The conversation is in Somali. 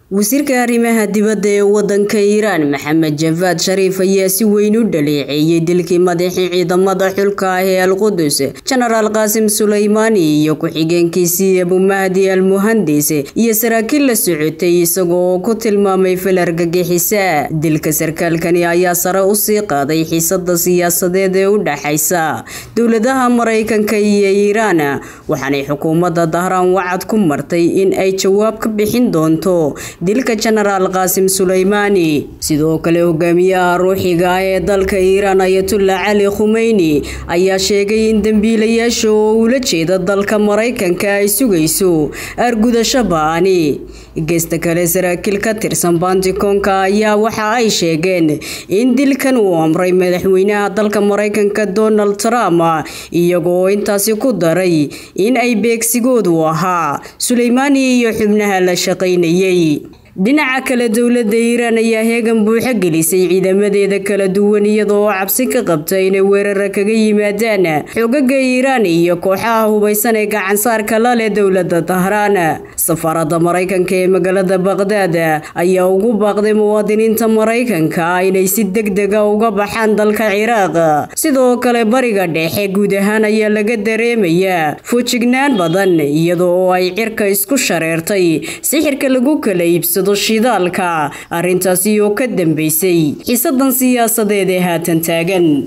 wasiirka arrimaha dibadda ee wadanka iiraan maxamed jafaad shariif ayaa si weyn u dhaleeceeyey dilkii madaxii ciidamada xulka ah ee alqudus jenaraal qaasim suleymaani iyo ku-xigeenkiisii abumahdi al muhandis iyo saraakiil la socotay isagoo ku tilmaamay fal argagixisa dilka sarkaalkani ayaa sare usii qaaday xiisada siyaasadeed ee u dhaxaysa dowladaha maraykanka iyo iiraan waxaanay xukuumadda dahraan wacad ku martay in ay jawaab ka bixin doonto dilka jenaraal qaasim suleymaani sidoo kale hogaamiyaha ruuxiga ah ee dalka iiraan ayatullah cali khumeyni ayaa sheegay in dembiilayaasha oo ula jeeda dalka maraykanka ay sugayso argudasho ba-ani geesta kale saraakiil ka tirsan bantikonka ayaa waxa ay sheegeen in dilkan uu amray madaxweynaha dalka maraykanka donald trump iyagoo intaasi ku daray in ay beegsigoodu ahaa suleymaani iyo xubnaha la shaqaynayay dhinaca kale dowladda iiraan ayaa heegan buuxo gelisay ciidamadeeda kala duwan iyadoo cabsi ka qabta inay weerara kaga yimaadaan xogaga iiraan iyo kooxaha hubaysan ee gacansaarka la leh dowladda dahraan safaaradda maraykanka ee magaalada baqdaad ayaa ugu baaqday muwaadiniinta maraykanka inay si deg dega uga baxaan dalka ciraaq sidoo kale bariga dhexe guud ahaan ayaa laga dareemayaa fujignaan badan iyadoo ay cirka isku shareertay sixirka lagu kala iibsado shidaalka arrintaasi oo ka dambeysay xiisadan siyaasadeed ee haatan taagan